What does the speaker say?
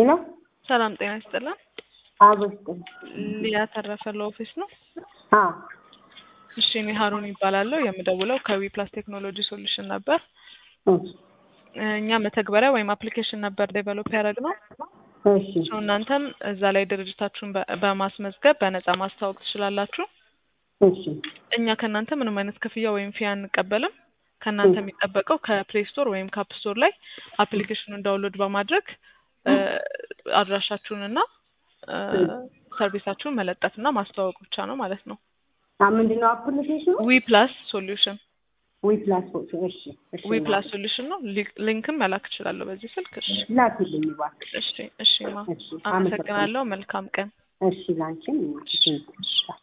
ሄሎ ሰላም ጤና ይስጥልን። አበስጥ ሊያ ተረፈ ለኦፊስ ነው። አዎ እሺ እኔ ሀሩን ይባላለሁ። የምደውለው ከዊ ፕላስ ቴክኖሎጂ ሶሉሽን ነበር። እሺ እኛ መተግበሪያ ወይም አፕሊኬሽን ነበር ዴቨሎፕ ያደረግነው። እሺ ሰው እናንተም እዛ ላይ ድርጅታችሁን በ- በማስመዝገብ በነፃ ማስተዋወቅ ትችላላችሁ። እሺ እኛ ከእናንተ ምንም አይነት ክፍያ ወይም ፊ አንቀበልም። ከእናንተ የሚጠበቀው ከፕሌይ ስቶር ወይም ከአፕ ስቶር ላይ አፕሊኬሽኑን ዳውንሎድ በማድረግ እ፣ አድራሻችሁንና እ፣ ሰርቪሳችሁን መለጠፍና ማስተዋወቅ ብቻ ነው ማለት ነው። አ ምንድን ነው አፕሊኬሽኑ? ዊ ፕላስ ሶሉሽን ዊ ፕላስ ፎቶ። እሺ እሺ ዊ ፕላስ ሶሉሽን ነው። ሊ- ሊንክም መላክ እችላለሁ በዚህ ስልክ። እሺ ላኪልኝ እባክህ። እሺ እሺ ማ እሺ አመሰግናለሁ። መልካም ቀን። እሺ ላንቺም እናትሽ